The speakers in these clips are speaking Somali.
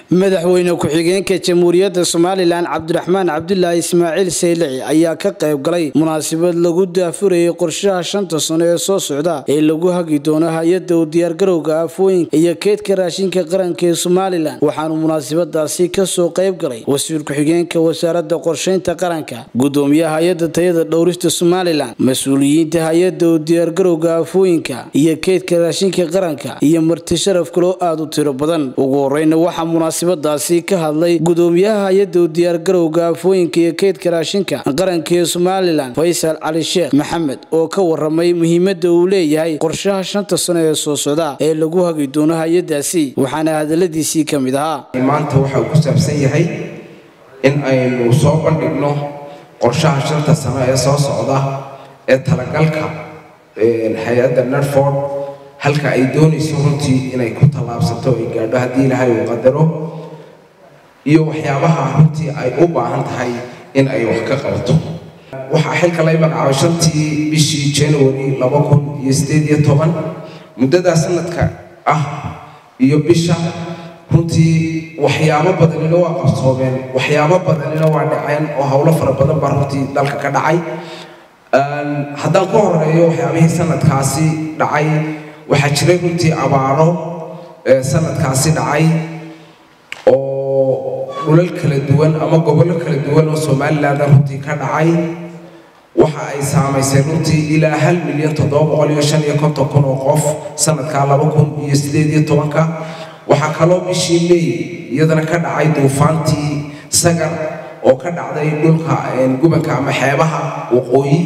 madaxweyne ku-xigeenka jamhuuriyadda somalilan cabdiraxmaan cabdulaahi ismaaciil saylici ayaa ka qayb galay munaasabad lagu daafurayay qorshaha shanta sano ee soo socda ee lagu hagi doono hay-adda u diyaargarowga aafooyinka iyo keydka raashinka qaranka ee somalilan waxaanu munaasabadaasi kasoo qayb galay wasiir ku-xigeenka wasaaradda qorshaynta qaranka gudoomiyaha hay-adda tayada dhowrista somalilan mas-uuliyiinta hay-adda u diyaargarowga aafooyinka iyo keydka raashinka qaranka iyo marti sharaf kaloo aada u tiro badan ugu horeyna waxaa munaasabadaasi ka hadlay gudoomiyaha hay-adda u diyaargarowga aafooyinka iyo keydka raashinka qaranka ee somalilan faysal cali sheekh maxamed oo ka waramay muhiimada uu leeyahay qorshaha shanta sano ee soo socda ee lagu hagi doono hay-adaasi waxaana hadaladiisii ka mid ahaa maanta waxa uu ku saabsan yahay in aynu soo bandhigno qorshaha shanta sano ee soo socda ee talagalka hay-adda nerford halka ay doonayso runtii inay ku tallaabsato ay gaadho haddii ilaahay uu qadaro iyo waxyaabaha runtii ay u baahan tahay in ay wax ka qabato waxaa xilka lay magacaabay shantii bishii january laba kun iyo sideed iyo toban muddadaa sanadka ah iyo bisha runtii waxyaabo badanina waa qabsoomeen waxyaabo badanina waa dhaceen oo howlo fara badan baa runtii dalka ka dhacay haddaan ku horeeyo waxyaabihii sanadkaasi dhacay waxaa jiray runtii abaaro sanadkaasi dhacay oo dhulal kala duwan ama gobollo kala duwan oo somaliland runtii ka dhacay waxa ay saamaysay runtii ilaa hal milyan toddoba boqol iyo shan iyo konton kun oo qof sanadkaa laba kun iyo sideed iyo tobanka waxaa kaloo bishii may iyadana ka dhacay duufaantii sagar oo ka dhacday dhulka gubanka ama xeebaha waqooyi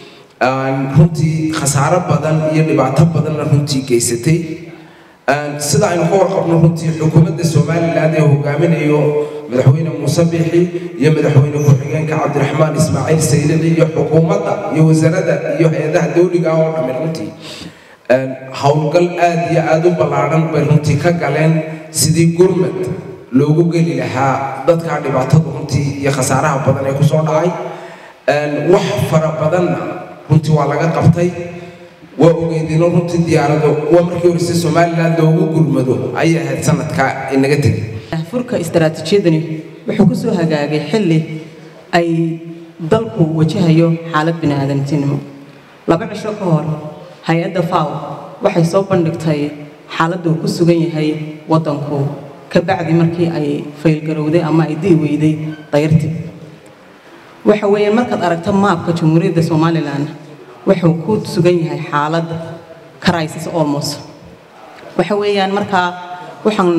runtii khasaaro badan iyo dhibaato badanna runtii geysatay sida aynu ka warqabno runtii xukuumadda somaliland ee hogaaminayo madaxweyne muuse biixi iyo madaxweyne ku-xigeenka cabdiraxmaan ismaaciil saylici iyo xukuumadda iyo wasaaradda iyo hay-adaha dowliga oo dhammi runtii howlgal aad iyo aada u ballaadhan bay runtii ka galeen sidii gurmad loogu geli lahaa dadkaa dhibaatadu runtii iyo khasaaraha badan ee kusoo dhacay wax fara badanna runtii waa laga qabtay waa ogeydino runtii diyaarado waa markii horeyse somaliland loogu gurmado ayay ahayd sanadka inaga tegay furka istaraatiijiyadani wuxuu ku soo hagaagay xilli ay dalku wajahayo xaalad biniaadantinimo laba cisho ka hor hay-adda faw waxay soo bandhigtay xaaladda uu ku sugan yahay waddanku ka bacdi markii ay faylgarowday ama ay dii weyday dayrtii waxa weeyaan markaad aragto maabka jamhuuriyadda somalilan wuxuu ku sugan yahay xaalad crisis almost waxa weeyaan markaa waxaan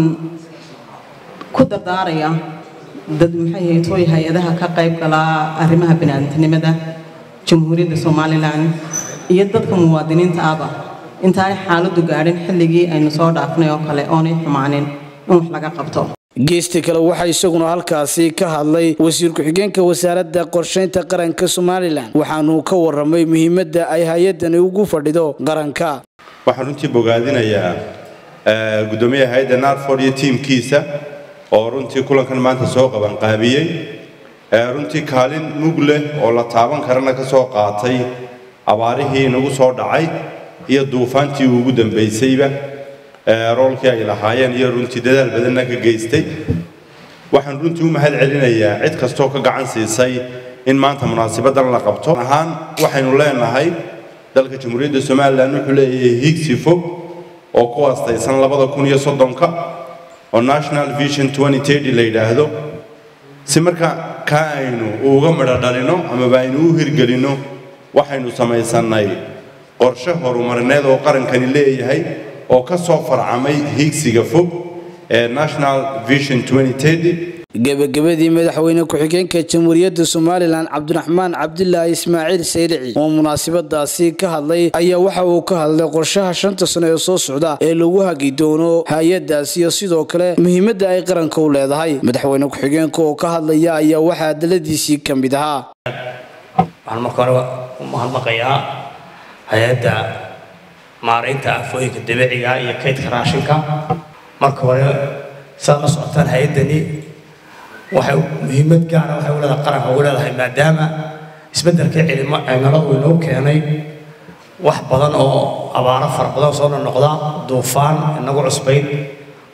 ku dardaarayaa dad maxay haytooy hay-adaha ka qayb galaa arrimaha biniaadantinimada jamhuuriyadda somalilan iyo dadka muwaadiniinta ahba intaanay xaaladdu gaadhin xilligii aynu soo dhaafnay oo kale oonay xumaanin in wax laga qabto geesta kale waxaa isaguna halkaasi ka hadlay wasiir ku-xigeenka wasaaradda qorshaynta qaranka somalilan waxaanuu ka waramay muhiimadda ay hay-adani ugu fadhido qaranka waxaan runtii bogaadinayaa gudoomiyaha hay-adda narford iyo tiimkiisa oo runtii kulankan maanta soo qabanqaabiyey runtii kaalin mug leh oo la taaban karana ka soo qaatay abaarihii inagu soo dhacay iyo duufaantii ugu dambaysayba roolkii ay lahaayeen iyo runtii dadaal badanna ka geystay waxaan runtii u mahad celinayaa cid kastoo ka gacan siisay in maanta munaasibadan la qabto ahaan waxaynu leenahay dalka jamhuuriyadda somalilan wuxuu leeyahay higsi fog oo ku astaysan labada kun iyo soddonka oo national vision la yidhaahdo si marka kaa aynu uga midho dhalino amaba aynu u hirgelinno waxaynu samaysannay qorshe horumarineed oo qarankani leeyahay oo ka soo farcamay hiigsiga fog ee national vision gebagabadii madaxweyne ku-xigeenka jamhuuriyadda somalilan cabdiraxmaan cabdilaahi ismaaciil saylici oo munaasabadaasi ka hadlay ayaa waxa uu ka hadlay qorshaha shanta sano ee soo socda ee lagu hagi doono hay-adaas iyo sidoo kale muhiimadda ay qaranka u leedahay madaxweyne ku-xigeenka oo ka hadlaya ayaa waxaa hadaladiisii ka mid ahaa waxaan marka hore u mahadnaqayaa hay-adda maaraynta afooyinka dabiiciga iyo kaydka raashinka marka hore saad la socotaan hay-addani waxay muhiimad gaara waxay u leedahay qaranka ugu leedahay maadaama isbeddelkii cilimo cimiladu inoo keenay wax badan oo abaaro fara badan soo noqnoqda duufaan inagu cusbayd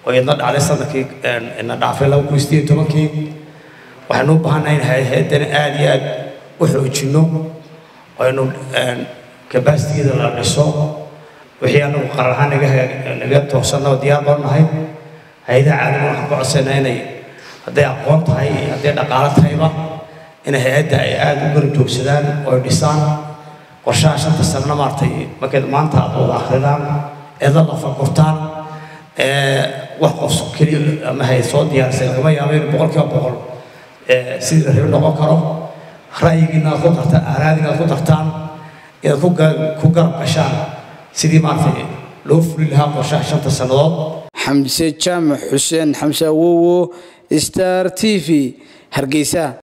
oo iyadna dhacday sanadkii ina dhaafay laba kun sideed tobankii waxaynu u baahannahay in hay-addana aada iyo aada u xoojinno aynu kabasitigeeda la dhiso wixii anagu qarar ahaan naga naga toosanna oo diyaar baan nahay hay-adaha caalamiga waxaan ka codsanaa inay hadday aqoon tahay iyo hadday dhaqaalo tahayba in hay-adda ay aada u garab joogsadaan oo ay dhisaan qorshaha shanta sanana maaragtay markayd maanta aad wada akridaan eeda la fakurtaan wax qof keliya ama hay soo diyaarisay lagama yaabo in boqol kiiba boqol sidii la rabi noqon karo ra'yigiina aad ku dartaan aaraadiina aad ku dartaan inaad ku garab gashaan sidii maaragtay loo fuli lahaa qorshaha shanta sannadood xamse jaamac xuseen xamse awowo star t v hargeysa